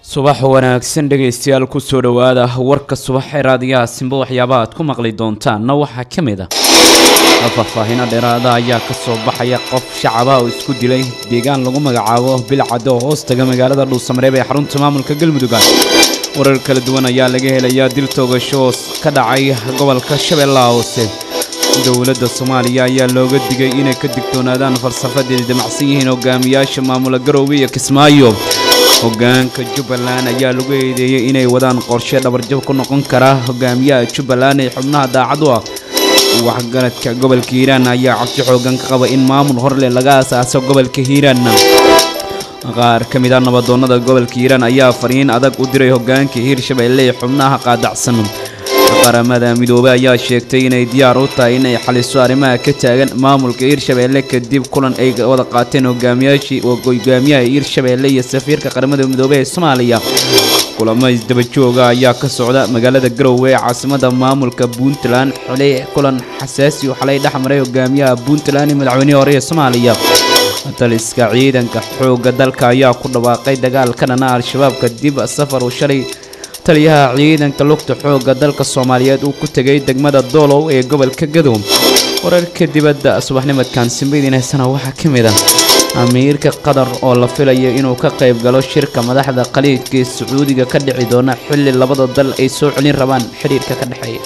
subax wanaagsan dhegaystayaal kusoo dhowaada warka subax ee raadiyaha simba waxyaabaha aad ku maqli doontaanna waxaa ka mid ah faahfaahino dheeraada ayaa ka soo baxaya qof shacaba oo isku dilay deegaan lagu magacaabo bilcado oo hoos taga magaalada dhuusamareeb ee xarunta maamulka galmudug warar kala duwan ayaa laga helayaa dil toogasho oo ka dhacay gobolka shabeellaha hoose dowladda soomaaliya ayaa looga digay inay ka digtoonaadaan falsafadeeda damacsan yihiin hogaamiyaasha maamula garoowe iyo kismaayo hogaanka jubbaland ayaa lagu eedeeyey inay wadaan qorshe dhabarjab ku noqon kara hogaamiyaha jubbaland ee xubnaha daacad u ah waxgaradka gobolka hiiraan ayaa cabsi xoogan ka qaba in maamul horleh laga asaaso gobolka hiiraan qaar ka mid ah nabadoonnada gobolka hiiraan ayaa fariin adag u diray hogaanka hiirshabeelle ee xubnaha qaadacsan qaramada midoobey ayaa sheegtay inay diyaar u tahay inay xaliso arrimaha ka taagan maamulka hiirshabeelle kadib kulan ay wada qaateen hogaamiyaashii hogaamiyaha hiirshabeelle iyo safiirka qaramada midoobey ee soomaaliya kulamo isdabajooga ayaa ka socda magaalada garowe ee caasimada maamulka puntland xilay kulan xasaasi oo xalay dhexmaray hogaamiyaha puntland iyo madaxweynihii hore ee soomaaliya taliska ciidanka xoogga dalka ayaa ku dhawaaqay dagaal ka dhana al-shabaab kadib safar uu shalay taliyaha ciidanka lugta xoogga dalka soomaaliyeed uu ku tegay degmada doolow ee gobolka gadow wararka dibadda subaxnimadkan simbidiinaysana waxaa ka mid ah amiirka qatar oo la filayo inuu ka qayb galo shirka madaxda khaliijka ee sacuudiga ka dhici doona xilli labada dal ay soo celin rabaan xidhiirka ka dhexeeya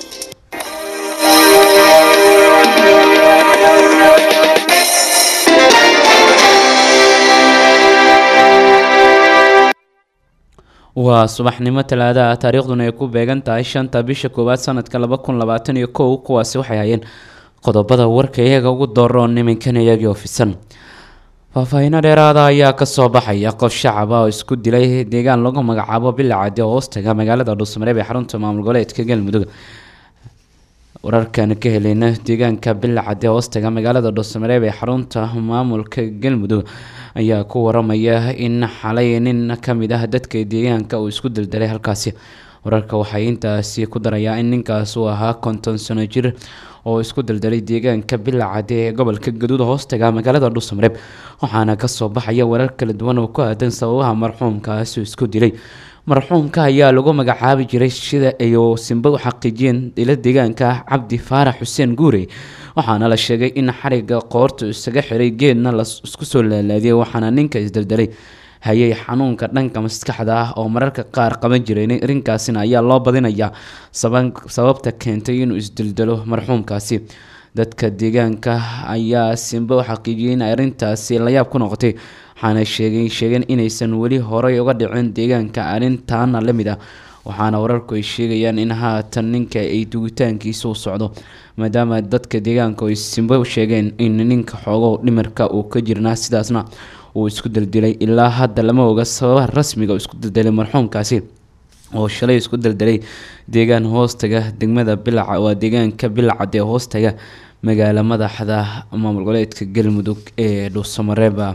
waa subaxnimo talaadaha taariikhduna ay ku beegan tahay shanta bisha koowaad sanadka laba kun labaatan iyo kow kuwaasi waxay hayeen qodobada warka iyaga ugu dooroon niminkan iyagii ofisan faahfaahino dheeraada ayaa kasoo baxaya qof shacaba oo isku dilay deegaan lagu magacaabo bilacadi oo hoostaga magaalada dhuusmareeb ee xarunta maamul goboleedka galmudug wararkan ka heleyna deegaanka bilacadi hoostaga magaalada dhuusmareeb ee xarunta maamulka galmudug ayaa ku waramaya in xalay nin kamid ah dadka deegaanka uu isku daldalay halkaasi wararka waxay intaasi ku darayaa in ninkaas uu ahaa konton sano jir oo isku daldalay deegaanka bilacade ee gobolka gaduud hoostaga magaalada dhuusamareeb waxaana kasoo baxaya warar kala duwan oo ku aadan sababaha marxuumkaasi isku dilay marxuumka ayaa lagu magacaabi jiray sida ay simba u xaqiijiyeen ila deegaanka cabdi faarax xuseen guure waxaana la sheegay in xariga qoorta isaga xiray geedna la isku soo laalaadiyay waxaana ninka isdaldalay hayay xanuunka dhanka maskaxda ah oo mararka qaar qaban jiray arrinkaasina ayaa loo badinayaa sababta keentay inuu isdaldalo marxuumkaasi dadka deegaanka ayaa simba u xaqiijiyay in arrintaasi layaab ku noqotay waxaana sheegay sheegeen inaysan weli horey uga dhicin deegaanka arrintaana la mid ah waxaana wararku ay sheegayaan in haatan ninka ay dugitaankiisa u socdo maadaama dadka deegaanka ay simbo sheegeen in ninka xoogo dhimirka uu ka jirnaa sidaasna uu isku daldilay ilaa hadda lama oga sababaha rasmiga uu isku daldalay marxuumkaasi oo shalay isku daldalay deegaan hoostaga degmada bilaca waa deegaanka bilacad ee hoostaga magaala madaxda maamul goboleedka galmudug ee dhuusamareeba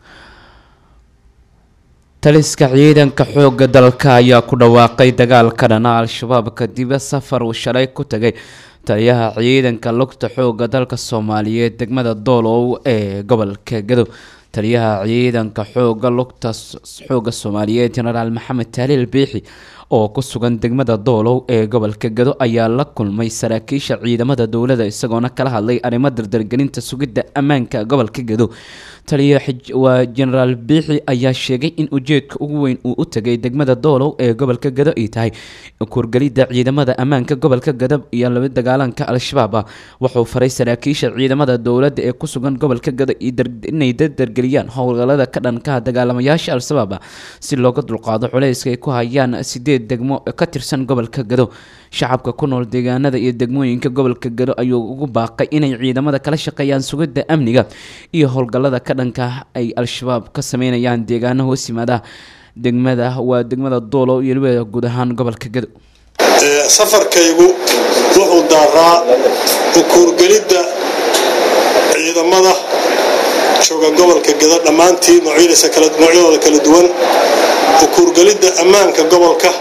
taliska ciidanka xoogga dalka ayaa ku dhawaaqay dagaal ka dhana al-shabaab kadib safar uu shalay ku tagay taliyaha ciidanka lugta xoogga dalka soomaaliyeed degmada doolow ee gobolka gadow taliyaha ciidanka xooga lugta xoogga soomaaliyeed jenaraal maxamed taaliil biixi oo ku sugan degmada doolow ee gobolka gado ayaa la kulmay saraakiisha ciidamada dowladda isagoona kala hadlay arrimo dardargelinta sugidda ammaanka gobolka gado taliya waa jenaraal biixi ayaa sheegay in ujeedka ugu weyn uu u tagay degmada doolow ee gobolka gado ay tahay kurgelidda ciidamada ammaanka gobolka gado iyo laba dagaalanka al-shabaab ah wuxuu faray saraakiisha ciidamada dowladda ee ku sugan gobolka gado inay dardargeliyaan howlgalada ka dhankaha dagaalamayaasha al-shabaab ah si looga dulqaado culayska ay ku hayaan sideed degmo ka tirsan gobolka gado shacabka ku nool deegaanada iyo degmooyinka gobolka gado ayuu ugu baaqay inay ciidamada kala shaqeeyaan sugidda amniga iyo howlgallada ka dhanka ay al-shabaab ka sameynayaan deegaano hoos yimaada degmada waa degmada doolo iyo weliba guud ahaan gobolka gado safarkaygu wuxuu daaraa ukuurgelidda ciidamada jooga gobolka gado dhammaantii noocyadooda kala duwan ukuurgelidda ammaanka gobolka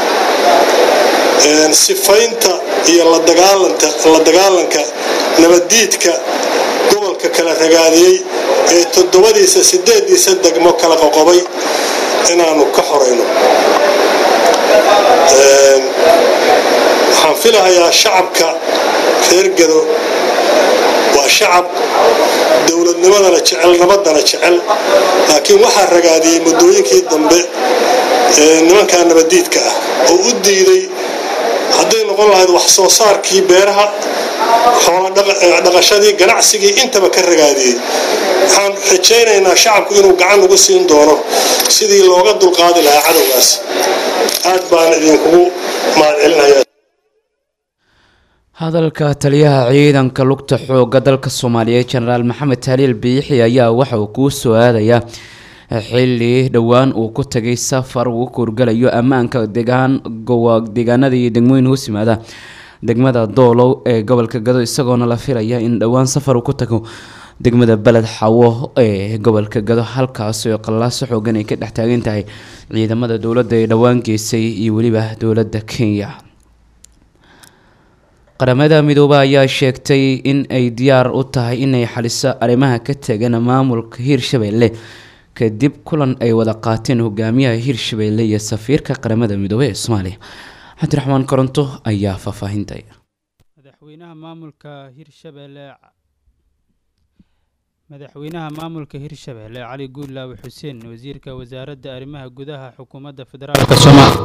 sifaynta iyo la dagaalanka nabaddiidka gobolka kala ragaadiyey ee toddobadiisa sideediisa degmo kala qoqobay inaanu ka xorayno waxaan filahayaa shacabka reer gado waa shacab dowladnimadana jecel nabadana jecel laakiin waxaa ragaadiyey muddooyinkii dambe nimankaa nabadiidka ah oo u diiday hadday noqon lahayd wax soo saarkii beeraha xooladhaqashadii ganacsigii intaba ka ragaadiyey waxaan rajaynaynaa shacabku inuu gacan ugu siin doono sidii looga dulqaadi lahaa cadowgaas aad baan idinkugu mahadcelinayaa hadalka taliyaha ciidanka lugta xooga dalka soomaaliyeed jenaraal maxamed taaliil biixi ayaa waxa uu kuu soo aadayaa xili dhowaan uu ku tagay safar uu kuurgalayo ammaanka degaan deegaanada iyo degmooyin hoos yimaada degmada doolow ee gobolka gado isagoona la filaya in dhowaan safar uu ku tago degmada beled xawo ee gobolka gado halkaas oo qallaaso xoogan ay ka dhex taagan tahay ciidamada dowladda ee dhowaan geysay iyo weliba dowladda kenya qaramada midoobe ayaa sheegtay in ay diyaar u tahay inay xaliso arrimaha ka tagan maamulka hiirshabelle kadib kulan ay wada qaateen hogaamiyaha hiirshabelle iyo safiirka qaramada midoobe ee soomaaliya cabdiraxmaan koronto ayaa faahfaahintay madaxweynaha maamulka hiirshabelle madaxweynaha maamulka hiirshabelle cali guudlaawe xuseen wasiirka wasaaradda arrimaha gudaha xukuumadda federaalk soomaaliya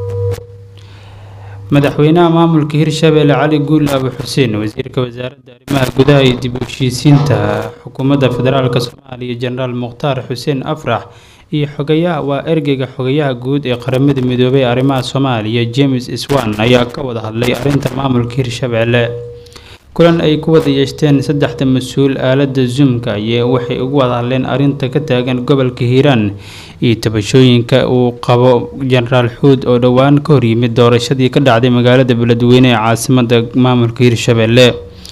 madaxweynaha maamulka hiirshabelle cali guudlaawe xuseen wasiirka wasaaradda arrimaha gudaha iyo dib u heshiisiinta xukuumadda federaalk soomaaliya jenaraal mukhtaar xuseen afrax iyo xogayaha waa ergeyga xogayaha guud ee qaramada midoobay ee arrimaha soomaaliya james swan ayaa ka wada hadlay arrinta maamulka hiirshabelle kulan ay ku wada yeeshteen saddexda mas-uul aalada zoomka aye waxay ugu wada hadleen arrinta ka taagan gobolka hiiraan iyo tabashooyinka uu qabo jenaraal xuud oo dhowaan ka horyimid doorashadii ka dhacday magaalada beledweyne ee caasimada maamulka hiirshabelle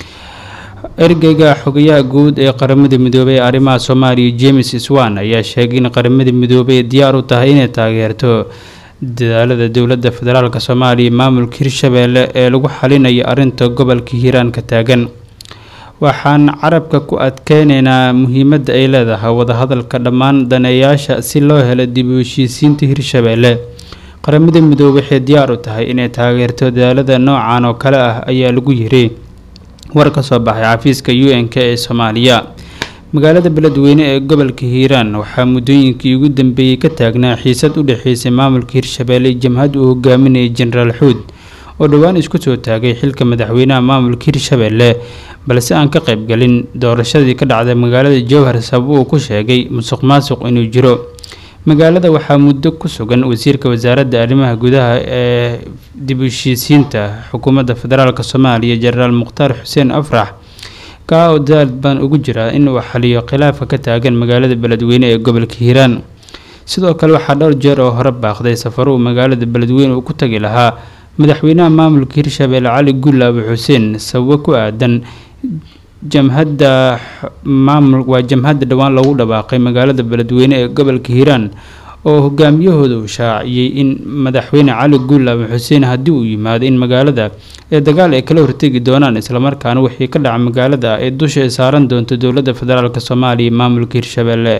ergeyga xogayaha guud ee qaramada midoobey ee arrimaha soomaaliya james swan ayaa sheegay in qaramada midoobey diyaar u tahay inay taageerto dadaalada dowladda federaalk soomaaliya maamulka hiirshabelle ee lagu xalinayo arrinta gobolka hiiraan ka taagan waxaan carabka ku adkeyneynaa muhiimadda ay leedahay wadahadalka dhammaan daneeyaasha si loo helo dib u heshiisiinta hiirshabelle qaramada midoobe waxay diyaar u tahay inay taageerto dadaalada noocan oo kale ah ayaa lagu yiri war ka soo baxay xafiiska u n k ee soomaaliya magaalada beledweyne ee gobolka hiiraan waxaa muddooyinkii ugu dambeeyey ka taagnaa xiisad u dhexeysay maamulka hiirshabelle jamhad uu hogaaminayay jenaraal xuud oo dhowaan isku soo taagay xilka madaxweynaha maamulka hiirshabelle balse aan ka qaybgalin doorashadii ka dhacday magaalada jowhar sabab uu ku sheegay musuq maasuq inuu jiro magaalada waxaa muddo ku sugan wasiirka wasaaradda arrimaha gudaha ee dib u heshiisiinta xukuumadda federaalk soomaaliya jenaraal mukhtaar xuseen afrax kaa oo dadaal baan ugu jiraa in uu xaliyo khilaafka ka taagan magaalada beledweyne ee gobolka hiiraan sidoo kale waxaa dhowr jeer oo hore baaqday safaruu magaalada beledweyne uu ku tagi lahaa madaxweynaha maamulka hiirshabelle cali guulaabe xuseen sababo ku aadan jamhadda maamul waa jamhadda dhowaan lagu dhawaaqay magaalada beledweyne ee gobolka hiiraan oo hogaamiyahooda uu shaaciyey in madaxweyne cali guulaabe xuseen haddii uu yimaado in magaalada ee dagaal ay kala hortegi doonaan islamarkaana wixii ka dhaca magaalada ee dusha ay saaran doonto dowladda federaalk soomaaliya maamulka hiirshabelle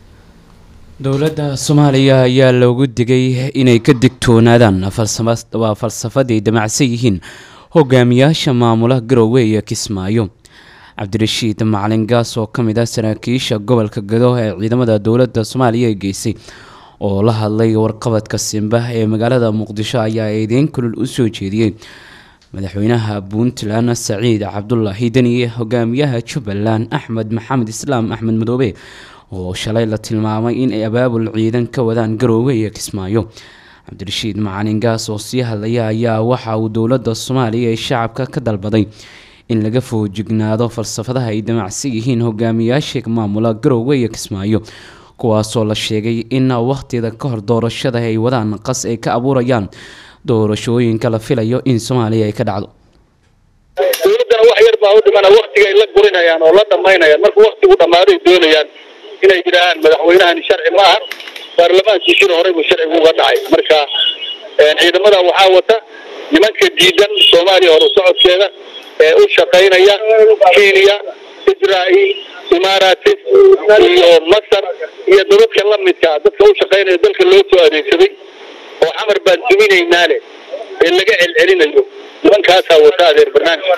dowladda soomaaliya ayaa loogu digay inay ka digtoonaadaan waa falsafaday damacsan yihiin hogaamiyaasha maamula garoowe iyo kismaayo cabdirashiid macalin gaas oo ka mid ah saraakiisha gobolka gado ee ciidamada dowladda soomaaliya ee geysay oo la hadlay warqabadka simba ee magaalada muqdisho ayaa eedeyn kulul u soo jeediyey madaxweynaha puntland saciid cabdulaahi deniye hogaamiyaha jubbaland axmed maxamed islaam axmed madoobe oo shalay la tilmaamay in ay abaabul ciidan ka wadaan garoowe iyo kismaayo cabdirashiid macalin gaas oo sii hadlaya ayaa waxa uu dowladda soomaaliya ee shacabka ka dalbaday in laga foojignaado falsafadaha ay damacsan yihiin hogaamiyaasha maamula garoowe iyo kismaayo kuwaasoo la sheegay in wakhtida ka hor doorashada ay wadaan qas ay ka abuurayaan doorashooyinka la filayo in soomaaliya ay ka dhacdo dowladdana wax yar baa u dhimana waktigay la gurinayaan oo la dhammaynayaan marka waktigu dhammaaday doonayaan inay yidhaahaan madaxweynahani sharci ma aha baarlamaankiisina horey buu sharcigu uga dhacay marka ciidamada waxaa wata nimanka diidan soomaaliya horu socodkeeda ee u shaqaynaya kenya israa'iil imaaraati iyo masar iyo dadadka la midka dadka u shaqaynaya dalka loo soo adeegsaday oo xamar baan duminaynaa leh ee laga celcelinayo nimankaasaa wata adeer barnaamij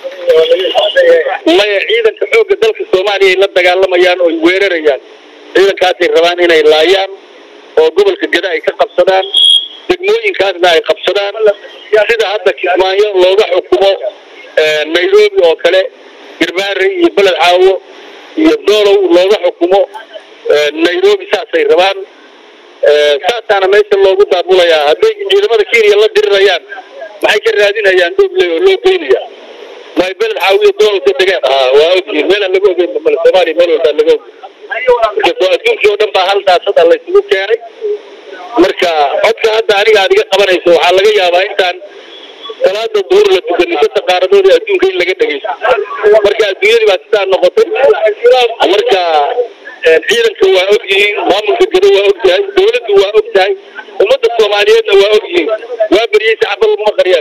maya ciidanka xoogga dalka soomaaliya ay la dagaalamayaan oo ay weerarayaan ciidankaasay rabaan inay laayaan oo gobolka gada ay ka qabsadaan degmooyinkaasna ay qabsadaan sida hadda kismaayo looga xukumo nairobi oo kale girmaari iyo beled caawo iyo doolow looga xukumo nairobi saasay rabaan saasaana meesha loogu daabulayaa hadday ciidamada kenya la dirirayaan maxay ka raadinayaan doobley oo loo geynaya may beled caawiyo doolow ka degeen ha waa ogyihin meelaan laga ogeyn male soomaaliya meel walbaa laga ogeyn marka adduunkii oo dhan baa hal daasada laysugu keenay marka codka hadda aniga aad iga qabanayso waxaa laga yaabaa intaan salaada duhur la tukanin shanta qaaradoodii adduunka in laga dhegeysto marka adduunyadii baa sidaa noqotay marka ciidanka waa og yihiin maamulka gado waa og yahay dawladdu waa og tahay ummadda soomaaliyeedna waa og yihiin waa beriyey sacabada uma qariyaan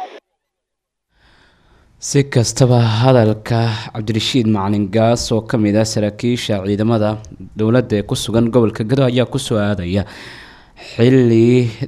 si kastaba hadalka cabdirashiid macalin gaas oo ka mid ah saraakiisha ciidamada dowladda ee ku sugan gobolka gado ayaa kusoo aadaya xili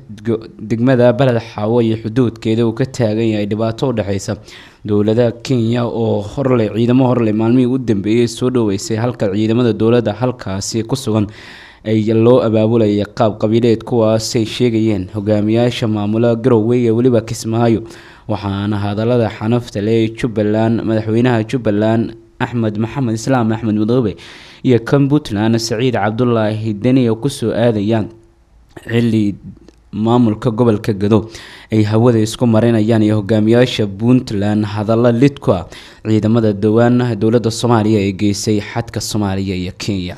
degmada beled xaawo iyo xuduudkeeda uu ka taagan yahay dhibaato u dhexeysa dowladaha kenya oo horle ciidamo horle maalmihii u dambeeyey soo dhaweysay halka ciidamada dowladda halkaasi ku sugan ay loo abaabulaya qaab qabiileed kuwaasay sheegayeen hogaamiyaasha maamula garowe ee weliba kismaayo waxaana hadalada xanafta leh jubbaland madaxweynaha jubbaland axmed maxamed islaam axmed madoobe iyo kan puntland saciid cabdulaahi deni oo kusoo aadayaan xili maamulka gobolka gado ay hawada isku marinayaan iyo hogaamiyaasha puntland hadalla lid ku ah ciidamada dhowaan dowladda soomaaliya ee geysay xadka soomaaliya iyo kenya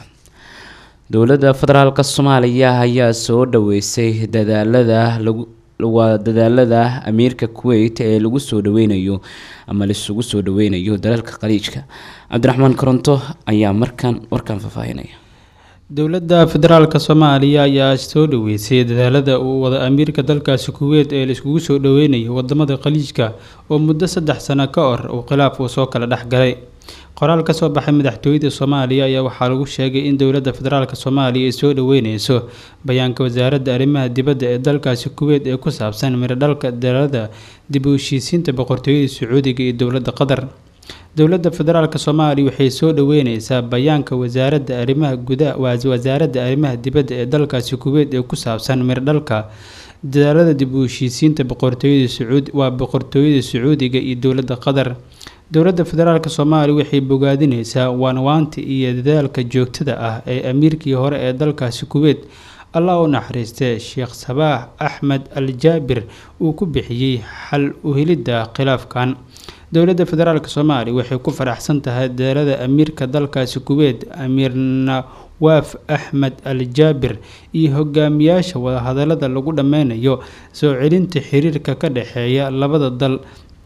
dowladda federaalk soomaaliya ayaa soo dhaweysay dadaalada lagu waa dadaalada amiirka kuwait ee lagu soo dhaweynayo ama laisugu soo dhaweynayo dalalka khaliijka cabdiraxmaan koronto ayaa markan warkan faahfaahinaya dowladda federaalka soomaaliya ayaa soo dhaweysay dadaalada uu wada amiirka dalkaasi kuweyt ee laiskugu soo dhaweynayo wadamada khaliijka oo muddo saddex sano ka hor uu khilaaf uu soo kala dhexgalay qoraal ka soo baxay madaxtooyada soomaaliya ayaa waxaa lagu sheegay in dowladda federaalk soomaaliya ay soo dhaweyneyso bayaanka wasaaradda arrimaha dibadda ee dalkaasi kuweyt ee ku saabsan miradhalka dalada dib u heshiisiinta boqortooyada sacuudiga iyo dowladda qatar dowladda federaalk soomaaliya waxay soo dhaweyneysaa bayaanka wasaaradda arrimaha gudaha wasaaradda arrimaha dibadda ee dalkaasi kuweyt ee ku saabsan miradhalka dadaalada dib u heshiisiinta boqortooyada sacuud waa boqortooyada sacuudiga iyo dowladda qatar dowladda federaalk soomaaliya waxay bogaadineysaa waanwaanta iyo dadaalka joogtada ah ee amiirkii hore ee dalkaasi kuweyt allah u naxariistee sheekh sabaax axmed al jaabir uu ku bixiyey xal u helidda khilaafkan dowladda federaalk soomaaliya waxay ku faraxsan tahay dadaalada amiirka dalkaasi kuweyt amiir nawaaf axmed al jaabir iyo hogaamiyaasha wadahadalada lagu dhameynayo soo celinta xiriirka ka dhexeeya labada dal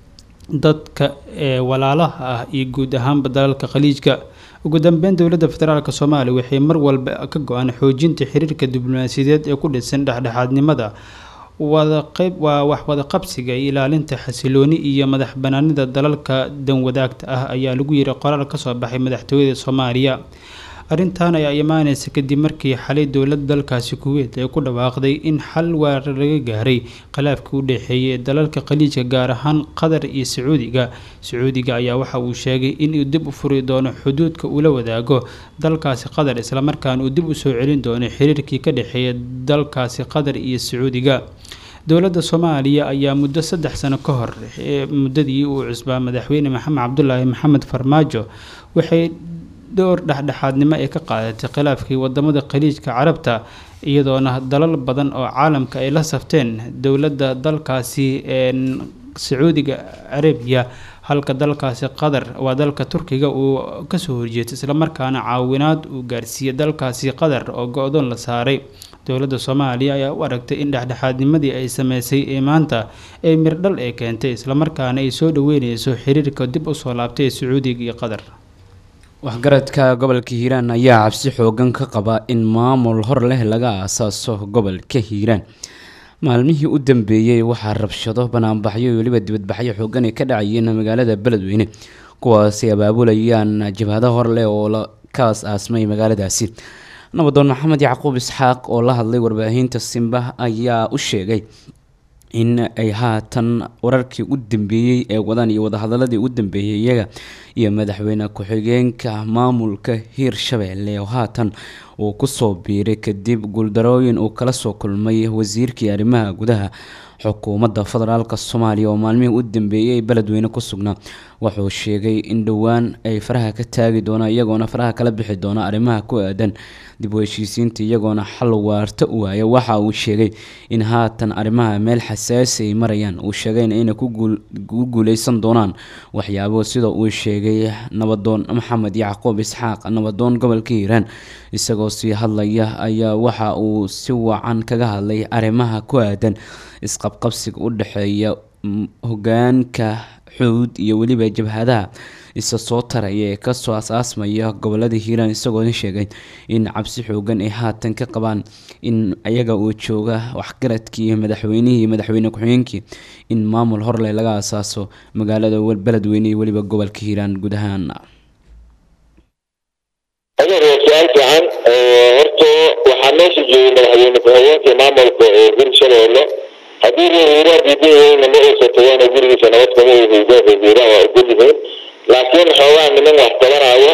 dadka ee walaalaha ah iyo guud ahaanba dalalka khaliijka ugu dambeyn dowladda federaalk soomaaliya waxay mar walba ka go-aan xoojinta xiriirka diblomaasiyadeed ee ku dhisan dhexdhexaadnimada wada qeyb waa wax wada qabsiga iyo ilaalinta xasilooni iyo madax banaanida dalalka danwadaagta ah ayaa lagu yiri qoraal kasoo baxay madaxtooyada soomaaliya arrintan ayaa imaaneysa kadib markii xalay dowladda dalkaasi kuweyt ay ku dhawaaqday in xal waar laga gaaray khilaafkii u dhexeeyay dalalka khaliijka gaar ahaan qatar iyo sacuudiga sacuudiga ayaa waxa uu sheegay inuu dib u furi doono xuduudka uu la wadaago dalkaasi qatar islamarkaana uu dib u soo celin doono xiriirkii ka dhexeeya dalkaasi qatar iyo sacuudiga dowladda soomaaliya ayaa muddo saddex sano ka hor muddadii uu cusbaa madaxweyne maxamed cabdulaahi maxamed farmaajo waxay dhowr dhexdhexaadnimo ay ka qaadatay khilaafkii wadamada khaliijka carabta iyadoona dalal badan oo caalamka ay la safteen dowladda dalkaasi sacuudiga carabiya halka dalkaasi qatar waa dalka turkiga uu kasoo horjeestay islamarkaana caawinaad uu gaarsiiyey dalkaasi qatar oo go-doon la saaray dowladda soomaaliya ayaa u aragtay in dhexdhexaadnimadii ay sameysay ee maanta ee mirdhal ee keentay islamarkaana ay soo dhaweyneyso xiriirka dib usoo laabtay ee sacuudiga iyo qatar waxgaradka gobolka hiiraan ayaa cabsi xoogan ka qaba in maamul hor leh laga aasaaso gobolka hiiraan maalmihii u dambeeyey waxaa rabshado banaanbaxyo iyo weliba dibadbaxyo xoogan ay ka dhacayeen magaalada beledweyne kuwaasi abaabulayaan jabhado horleh oo la ka as-aasmay magaaladaasi nabadoon maxamed yacquub isxaaq oo la hadlay warbaahinta simba ayaa u sheegay in ay haatan wararkii u dambeeyey ee wadaan iyo wadahadaladii u dambeeyey iyaga iyo madaxweyne ku-xigeenka maamulka hiirshabeelle oo haatan uu kusoo biiray kadib guuldarooyin uu kala soo kulmay wasiirkii arrimaha gudaha xukuumadda federaalk soomaaliya oo maalmihii u dambeeyey beledweyne ku sugnaa wuxuu sheegay in dhowaan ay faraha ka taagi doonaan iyagoona faraha kala bixi doona arrimaha ku aadan dib u heshiisiinta iyagoona xal waarta u waaya waxa uu sheegay in haatan arrimaha meel xasaasi ay marayaan uu sheegayna inay ku guuleysan doonaan waxyaabo sida uu sheegay nabadoon maxamed yacquub isxaaq nabadoon gobolka hiiraan isagoo sii hadlaya ayaa waxa uu si wacan kaga hadlay arrimaha ku aadan isqabqabsiga u dhexeeya hogaanka xuud iyo weliba jabhadaha isa soo taraya ee kasoo as-aasmaya gobolada hiiraan isagoona sheegay in cabsi xoogan ay haatan ka qabaan in ayaga uu jooga waxgaradkii madaxweynihii madaxweyne ku-xigeenkii in maamul horleh laga asaaso magaalada beledweyne iyo weliba gobolka hiiraan guud ahaan adeer waa su-aal fiican horta waxaa meesha joogay madaxweyne ku-xigeenka maamulka ee hirshabeelle haddii reer hiiraan diidan yahayna ma aysa tagaan gurigiisa nabad kama hiiraan hiiraan waa ogol yihiin laakiin xoogaa niman wax tabanaayo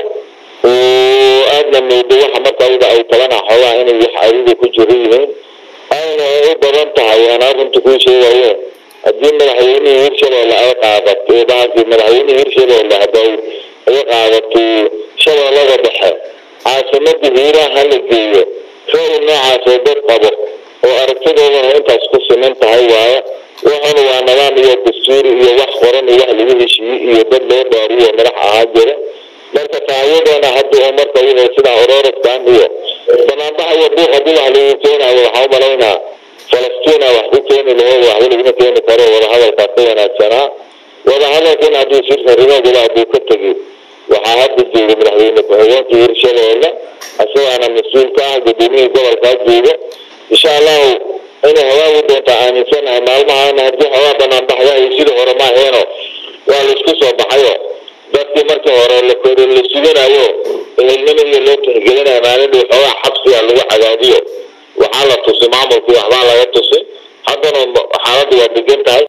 oo aadna moodo waxa marka ayaga ay tabanaa xoogaa inay wax adiga ku jiro yihiin ayna u badan tahay aan arrinta kuu sheegayo haddii madaxweynihii hirshabeelle ay qaadato baasi madaxweynihii hirshabeelle hadday ay qaadato shabeellada dhexe caasimada hiiraan ha la geeyo ra-y noocaasoo dad qabo oo aragtidoodana intaas ku siman tahay waaye waxuna waa nidaam iyo dastuuri iyo wax qoran iyo wax lagu heshiiyey iyo dad loo dhaariyo madax ahaa jira marka taayadeena hadda oo marka wixii sidaa ororaskan iyo banaanbaxa iyo buuq haddii wax lagu keenayo waxaa u malaynaa falastiina wax ku keeni laheed waxba laguma keeni karo wadahadalkaas ka wanaagsanaa wadahadalkan hadduu sirsarimooduba hadduu ka tegi waxaa hadda jooga madaxweyne ku-xigeenka hirshabeelle isagaana mas-uul ka ah gudoomiyihii gobolkaa jooga insha allahu inay hawaagu doontaa aaminsanahay maalmahaana haddii hawaa banaanbaxyahay sidii hore ma aheeno waa laisku soo baxayo dadkii markii hore la kor la suganayo ehelnimo iyo loo tixgelinayo maalin dhow xoogaa xabsiga lagu cadaadiyo waxaa la tusi maamulkii waxbaa laga tusi haddana xaaladdu waa degan tahay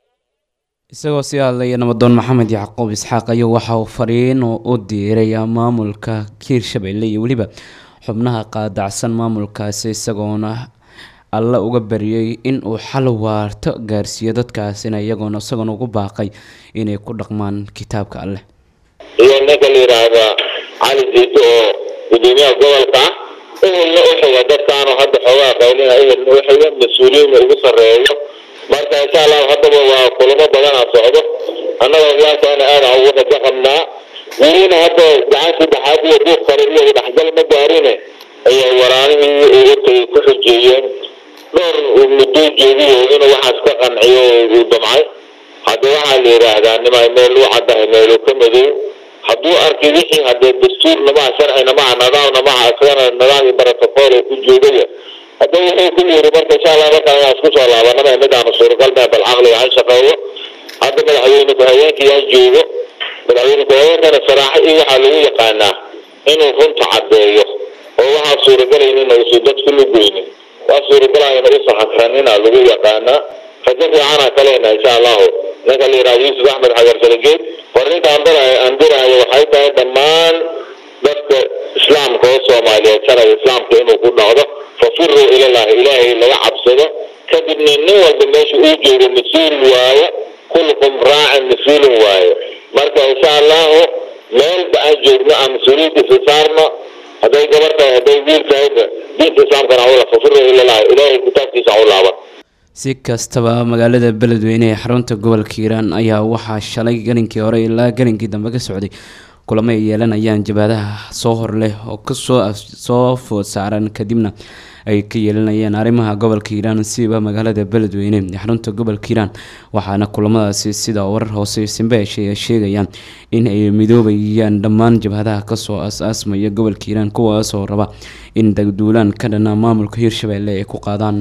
isagoo sii hadlaya nabadoon maxamed yacquub isxaaq ayuu waxa uu fariin u diiray maamulka hiirshabeelle iyo weliba xubnaha qaadacsan maamulkaasi isagoona alle uga bariyey in uu xal waarto gaarsiiyo dadkaasina iyagoona isagoona ugu baaqay inay ku dhaqmaan kitaabka alleh iyo ninka la yidhaahda cali jiito oo gudoomiyaha gobolka ah ehelna u xiga dadkaanu hadda xoogaa qaylina ehelna u xiga mas-uuliyiinna ugu sarreeyo marka insha allahu haddaba waa kulamo badanaa socdo annaga iyaankaana aada ugu rajo qabnaa welina hadda gacan saddexaad iyo buuq kale iyo dhexgal ma gaarine ayaa waraanihii ugu tagay ku xujeeyeen dhowr muddo joogiyo inuu waxaas ka qanciyo uu damcay hadda waxaa la yidhaahdaa nima meel u caddahay meelu ka madow hadduu arkay wixii haddee dastuurna maha sharcina maha nidaamna maha isagana nidaam iyo protocol oo ku joogaya hadda wuxuu ku yiri marka insha allah markaan inaan isku soo laabanaba midaanu suuragal mee bal caqliga han shaqeeyo hadda madaxweyne ku-xigeenka yaa joogo madaxweyne ku-xigeenkana saraaxo iyo waxaa lagu yaqaanaa inuu runta caddeeyo oo waxaa suuragelaynin uusan dadku la goynin waa suuragalayna u saxakranina lagu yaqaanaa rajo fiicana kalena insha allahu ninka la yidhahdo yuusuf axmed xagar salageed fariinta aan dirahayo waxay tahay dhammaan dadka islaamka oo soomaaliyeed sharciga islaamka inuu ku dhacdo fafiruu ilallahi ilaahay laga cabsado kadibna nin walba meesha uu joogo mas-uul waayo kullukum raacin mas-uulin waayo marka insha allahu meelba aan joogno aan mas-uuliyadiisa saarno hadday gabar tahay hadday wiil tahayba diinta islaamkana hawla fafiruu ilallahi ilaahay kitaabkiisa ha u laaban si kastaba magaalada beledweyne ee xarunta gobolka hiiraan ayaa waxaa shalay galinkii hore ilaa galinkii dambe ka socday kulamo ay yeelanayaan jabhadaha soo hor leh oo kasoo soo food saaran kadibna ay ka yeelanayeen arrimaha gobolka hiiraan siba magaalada beledweyne ee xarunta gobolka hiiraan waxaana kulamadaasi sida warar hoose simbeesha ay sheegayaan in ay midoobayaan dhammaan jabhadaha kasoo as-aasmaya gobolka hiiraan kuwaasoo raba in dagduulaan ka dhana maamulka hiirshabeelle ay ku qaadaan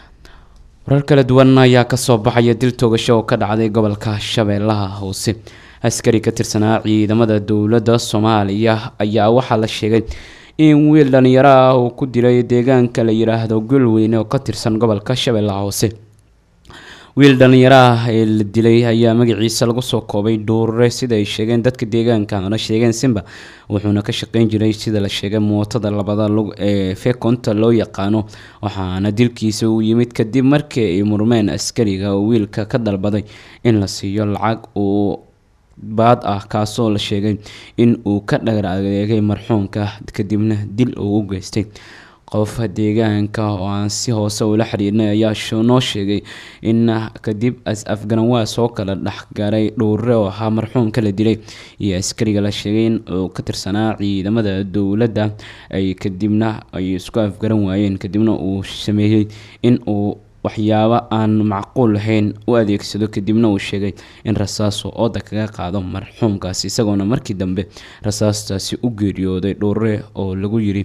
warar kala duwan ayaa kasoo baxaya dil toogasho oo ka dhacday gobolka shabeellaha hoose askari ka tirsanaa ciidamada dowladda soomaaliya ayaa waxaa la sheegay in wiil dhalinyaro ah uu ku dilay deegaanka la yiraahdo golweyne oo ka tirsan gobolka shabeellaha hoose wiil dhalinyaro ah ee la dilay ayaa magaciisa lagu soo koobay dhuurre sida ay sheegeen dadka deegaanka ana sheegeen simba wuxuuna ka shaqeyn jiray sida la sheegay mootada labada lug ee fekonta loo yaqaano waxaana dilkiisa uu yimid kadib markii ay murmeen askariga oo wiilka ka dalbaday in la siiyo lacag uu baad ah kaasoo la sheegay in uu ka dhagar adeegay marxuumka kadibna dil uu u geystay qof deegaanka oo aan si hoose ula xiriirnay ayaa noo sheegay in kadib afgaranwaas oo kala dhexgaray dhowre oo ahaa marxuumka la dilay iyo askariga la sheegay in uu ka tirsanaa ciidamada dowladda ay kadibna ay isku afgaran waayeen kadibna uu sameeyey in uu waxyaabo aan macquul lahayn u adeegsado kadibna uu sheegay in rasaasu ooda kaga qaado marxuumkaasi isagoona markii dambe rasaastaasi u geeriyooday dhowre oo lagu yiri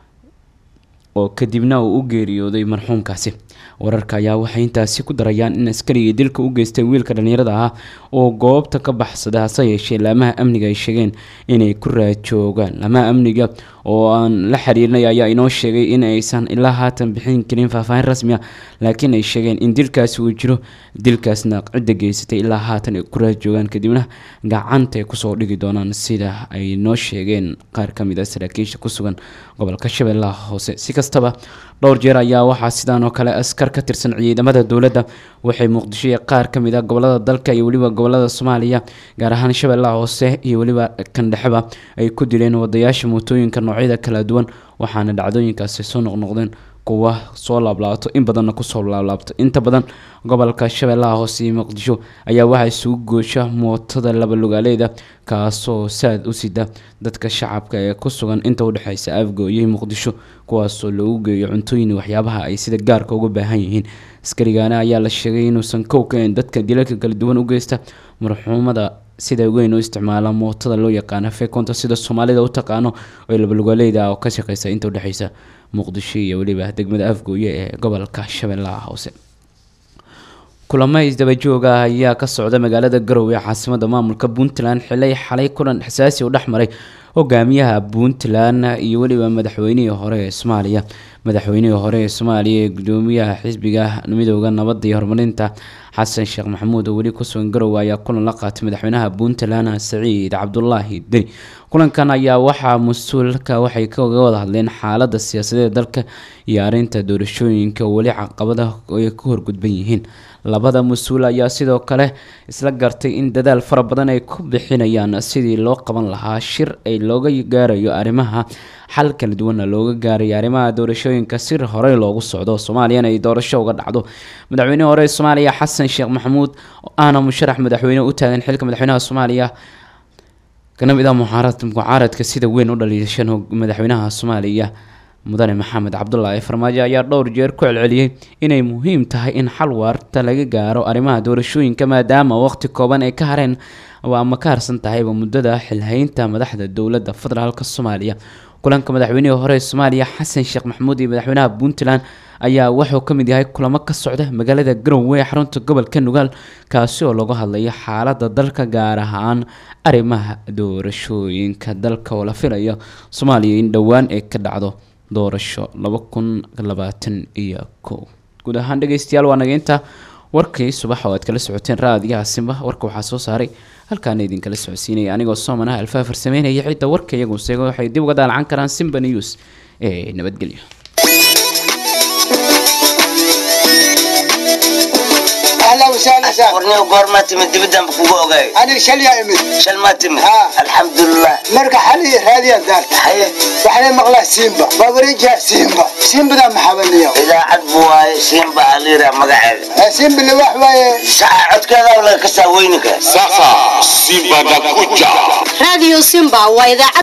oo kadibna uu u geeriyooday marxuumkaasi wararka ayaa waxay intaasi ku darayaan in askarigii dilka u geystay wiilka dhalinyarada ahaa oo goobta ka baxsaday hase yeeshee laamaha amniga ay sheegeen inay ku raajoogaan laamaha amniga oo aan la xiriirnay ayaa inoo sheegay in aysan ilaa haatan bixin karin faahfaahin rasmi ah laakiin ay sheegeen in dilkaasi uu jiro dilkaasna cidda geysatay ilaa haatan ay ku raajoogaan kadibna gacanta ay kusoo dhigi doonaan sida ay noo sheegeen qaar ka mid a saraakiisha ku sugan gobolka shabeellaha hoose si kastaba dhowr jeer ayaa waxaa sidaan oo kale askar ka tirsan ciidamada dowladda waxay muqdisho iyo qaar ka mid a gobolada dalka iyo weliba gobolada soomaaliya gaar ahaan shabeellaha hoose iyo weliba kandhexeba ay ku dileen wadayaasha mootooyinka noocyada kala duwan waxaana dhacdooyinkaasi soo noqnoqdeen kuwa soo laablaabto in badanna kusoo laablaabto inta badan gobolka shabeellaha hoose iyo muqdisho ayaa waxaa isugu goosha mootada laba lugaaleeda kaasoo saad u sida dadka shacabka ee ku sugan inta udhexeysa afgooyay muqdisho kuwaasoo loogu geeyo cuntooyin waxyaabaha ay sida gaarka uga baahan yihiin askarigaana ayaa la sheegay inuusan kow kaen dadka dilalka kala duwan u geysta marxuumada sida weyn u isticmaala mootada loo yaqaana fekonta sida soomaalida u taqaano oo labalugaaleyda oo ka shaqeysa inta udhexeysa muqdisho iyo weliba degmada afgooye ee gobolka shabeellaha hoose kulamo isdabajooga ah ayaa ka socda magaalada garowe ee caasimada maamulka puntland xilay xalay kulan xasaasi u dhexmaray hogaamiyaha puntland iyo weliba madaxweynihii hore ee soomaaliya madaxweynihii hore ee soomaaliya ee gudoomiyaha xisbiga midooda nabadda iyo horumarinta xasan sheekh maxamuud oo weli kusugan garowe ayaa kulan la qaatay madaxweynaha puntland saciid cabdulaahi deni kulankan ayaa waxaa mas-uulka waxay kaga wada hadleen xaalada siyaasadeed dalka iyo arinta doorashooyinka oo weli caqabada ay ku horgudban yihiin labada mas-uul ayaa sidoo kale isla gartay in dadaal fara badan ay ku bixinayaan sidii loo qaban lahaa shir ay looga gaarayo arrimaha xal kala duwana looga gaarayo arrimaha doorashooyinka si horey loogu socdo soomaaliyana ay doorasho uga dhacdo madaxweynihii hore ee soomaaliya xasan sheekh maxamuud oo ahna musharax madaxweyne u taagan xilka madaxweynaha soomaaliya kana mid ah mucaarad mucaaradka sida weyn u dhaliishan madaxweynaha soomaaliya mudane maxamed cabdulaahi farmaajo ayaa dhowr jeer ku celceliyey inay muhiim tahay in xal waarta laga gaaro arrimaha doorashooyinka maadaama waqti kooban ay ka hareen ama ka harsan tahayba muddada xilhaynta madaxda dowladda federaalk soomaaliya kulanka madaxweynihii hore ee soomaaliya xasan sheekh maxamuud iyo madaxweynaha puntland ayaa wuxuu ka mid yahay kulamo ka socda magaalada garowe ee xarunta gobolka nugaal kaasi oo lagu hadlayo xaalada dalka gaar ahaan arrimaha doorashooyinka dalka oo la filayo soomaaliya in dhowaan ay ka dhacdo doorasho laba kun labaatan iyo kow guud ahaan dhegeystayaal waa nageynta warkii subax oo aad kala socoteen raadiyaha simba warka waxaa soo saaray halkaana idinkala socodsiinaya anigoo soomanaha alfaafar sameynaya cidda warka iyagu seego waxay dib uga daalacan karaan simba news ee nabadgelyo اهلا وسهلا سهلا warniyo goormaa timid dibidaan kugu ogaay انا شل يا امي shal maa timid ها. alxamdulilah مرقى حالي هذه دارت haye وحنا مغلا سيمبا بابريجا سيمبا سيمبا ده محاولني idaacad buu waaye siinba aliira magaceeda سيمبا اللي واحد واي saca codkeeda laga kasaa weyninka Sasa Simba nakuja. Radio Simba waa idaacad